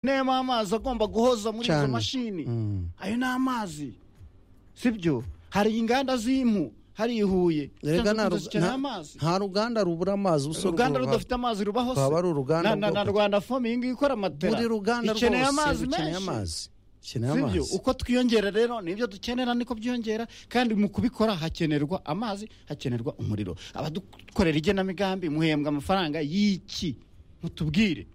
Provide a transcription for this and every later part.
n'ayo amazi agomba guhoza muri izo Cyane. mashini Mm. ayo ni amazi sibyo hari inganda z'impu hari i huye Erega nta ru- zikeneye nta- amazi nta ruganda rubura amazi ubuso uruganda ruba- rudafite amazi rubaho se rwaba ari uruganda na, na, na rwo- rwanda foam iyi ngiyi ikora matera buri ruganda ikeneye rwose amazi rukeneye menshi amazi ikeneye sibyo amazi uko twiyongera rero nibyo dukenera niko byiyongera kandi mu kubikora hakenerwa amazi hakenerwa umuriro abadukorera igenamigambi muhembwa amafaranga y'iki mutubwire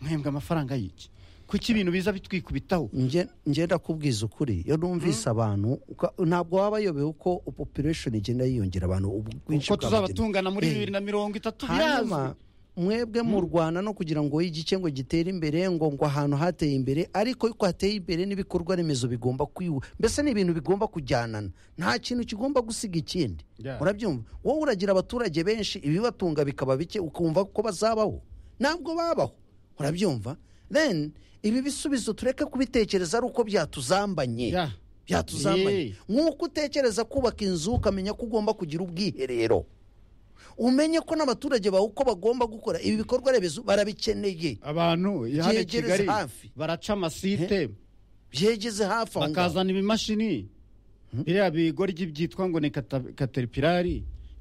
muhembwa amafaranga y'iki kuki ibintu biza bitwikubitaho Nge- nge ndakubwiza ukuri iyo numvise abantu uka- ntabwo waba bayobewe uko population igenda yiyongera abantu ubwinshi uko tuzaba bw'abageni. tungana muri Eh, bibiri na mirongo itatu birazwi hanyuma mwebwe mu rwanda no kugira ngo igice ngo gitere imbere ngo ngo ahantu hateye imbere ariko ko hateye imbere n'ibikorwa remezo bigomba kwiwe mbese ni ibintu bigomba kujyanana nta kintu kigomba gusiga ikindi Yeah. urabyumva wowe uragira abaturage benshi ibibatunga bikaba bike ukumva ko bazabaho ntabwo babaho urabyumva then ibi bisubizo tureke kubitekereza ari uko byatuzambanye Yeah. byatuzambanye Yeah. nk'uko utekereza kubaka inzu ukamenya ko ugomba kugira ubwiherero umenye ko n'abaturage bawe uko bagomba gukora ibi bikorwa remezo barabikeneye abantu hano i Byegereze kigali hafi. baraca amasite byegeze hafi aho ngaho bakazana ibimashini biriya bigoryi byitwa ngo ni kata- caterpillar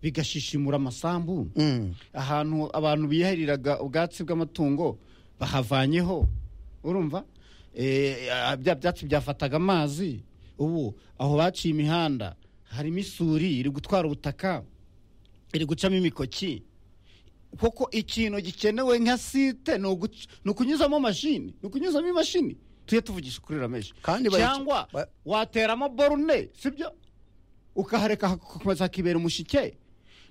bigashishimura amasambu Mm. ahantu abantu biyahiriraga ubwatsi bw'amatungo bahavanyeho urumva Eh, ah, bya byatsi byafataga amazi ubu aho baciye imihanda harimo isuri iri gutwara ubutaka iri gucamo imikoki kuko ikintu gikenewe nka site ni uguc- ni ukunyuzamo mashini ni ukunyuzamo imashini tujye tuvugisha ukuri rameshi Kandi bayic- cyangwa ba- wateramo borune sibyo ukahareka hagakomeza hakibera umushike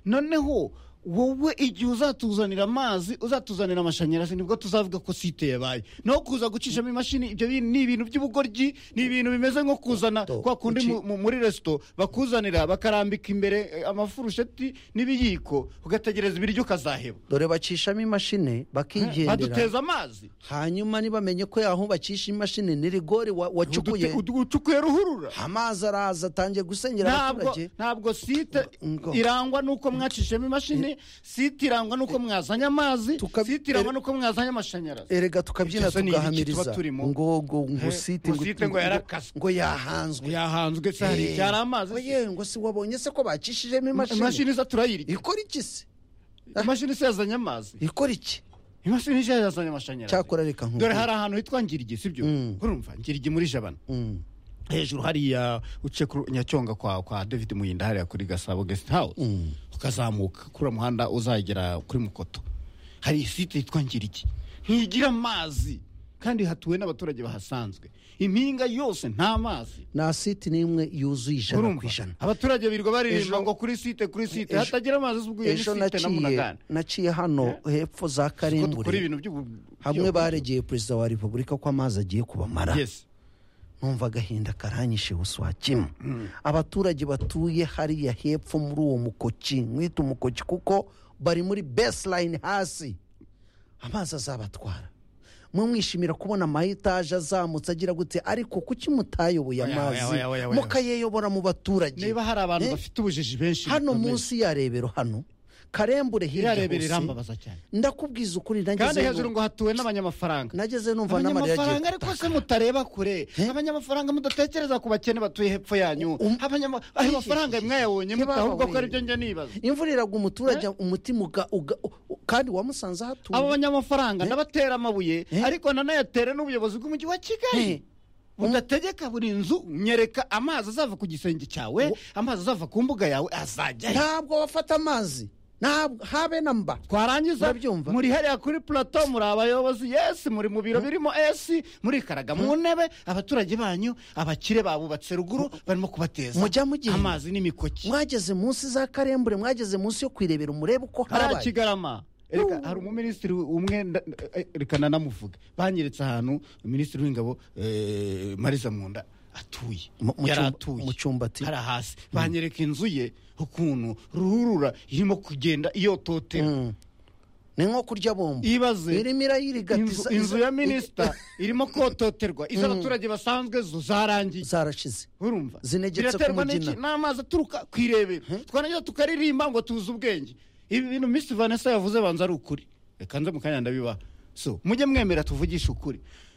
noneho wowe igihe uzatuzanira amazi uzatuzanira amashanyarazi nibwo tuzavuga ko site yabaye no kuza gucishamo imashini ibyo bintu ni ibintu by'ubugoryi ni ibintu bimeze nko kuzana Do- kwa kundi uci- mu- mu- muri resito bakuzanira bakarambika imbere eh, amafurusheti n'ibiyiko ugategereza ibiryo ukazaheba dore bacishamo imashini bakigendera baduteza amazi hanyuma ntibamenye ko yaho bacisha imashini ni rigori wa- wacukuye Udute- udu- ucukuye ruhurura amazi araza atangiye gusengera ntabwo abaturage ntabwo site Ngo- ngo. irangwa nuko mwacishemo imashini site irangwa nuko mwazanye amazi Tuka- site irangwa nuko mwazanye amashanyarazi erega tukabyina Ibyo se ni ibiki tuba tugahamiriza turimo? ngo ngo ngo Eh, site ngo site ngo yarakaswe. ngo yahanzwe yahanzwe se hari Eh, igihe hari amazi ngo se. ye, ngo si wabonye se ko bacishijemo imashini imashini iza turayirya ikora iki se imashini se yazanye amazi ikora iki imashini se yazanye amashanyarazi cyakora reka dore nkubwire hari ahantu hitwa ngirigi sibyo Mm. urumva ngirigi muri jabana Mm. hejuru hariya uce ku nyacyonga kwa kwa david muyinda hariya kuri gasabo guest house Mm. ukazamuka kuri uwo muhanda uzagera kuri mukoto hari isite yitwa ngiriki ntigira amazi kandi hatuwe n'abaturage bahasanzwe impinga yose nta mazi nta siti n'imwe yuzuye ijana ku ijana abaturage birirwa baririmba Ejo- ngo kuri site kuri site Ejo- hatagira amazi z'ubwiye n'isite ejo na naciye munagana naciye hano hepfo za Kuko dukora karimbure ibintu by'ubu hamwe baregeye perezida wa repubulika ko amazi agiye kubamara yes numva agahinda karanyishe buswa kimwe abaturage batuye hariya hepfo muri uwo mukoki mwita umukoki kuko bari muri baseline hasi amazi azabatwara mwe mwishimira kubona amayetaje azamutse agira gute ariko kuki mutayoboye Oya, amazi oya, oya, oya. mukayeyobora mu baturage niba hari abantu Eh, bafite ubujiji benshi hano bikomeye. munsi ya rebero hano karembure iriya hirya rebero hose irambabaza cyane ndakubwiza ukuri kandi nageze hejuru ngo hatuwe n'abanyamafaranga nageze numva n'amarira agiye abanyamafaranga ariko se mutareba kure abanyamafaranga mudatekereza ku bakene batuye hepfo yanyu Um- Abanyama- ayo mafaranga mwayabonye Ntibaba mute ahubwo ko we. aribyo njya nibaza imvura iragwa umuturage umutima uga- uga- u- u- kandi wamusanze ahatuye abo banyamafaranga ndabatera amabuye Eh? ariko nanayatere n'ubuyobozi bw'umujyi wa Eh. kigali udategeka buri nzu nyereka amazi azava ku gisenge cyawe amazi azava ku mbuga yawe azajya he? ntabwo bafata amazi ntabwo habe na mba twarangiza Murabyumva? muri hariya kuri plateau muri abayobozi yesi muri mu biro birimo esi muri karaga mu ntebe abaturage banyu abakire babubatse ruguru barimo kubateza Mujya mugira- amazi n'imikoki mwageze munsi za karembure mwageze munsi yo kwirebera murebe uko hariya harabaye kigarama Erega, hari umuminisitiri umwe nda- eh, reka nanamuvuge banyeretse ahantu minisitiri w'ingabo eh, mariza munda atuye Mu- mu yari cyumba- atuye mu cyumba ati- hari hasi banyereka inzu ye ukuntu ruhurura irimo kugenda iyototera Mm. ni nko kurya bombo ibaze irimo irayirigata inzu inzu ya minisita irimo kototerwa izo abaturage basanzwe zo zarangiye zarashize urumva Zinegetse ku Biraterwa mugina. n'iki? n'amazi aturuka ku irebero twarangiza tukaririmba ngo tuzi ubwenge ibi bintu misi vanessa yavuze banza ari ukuri reka nze mu kanya ndabibaha so mujye mwemera tuvugishe ukuri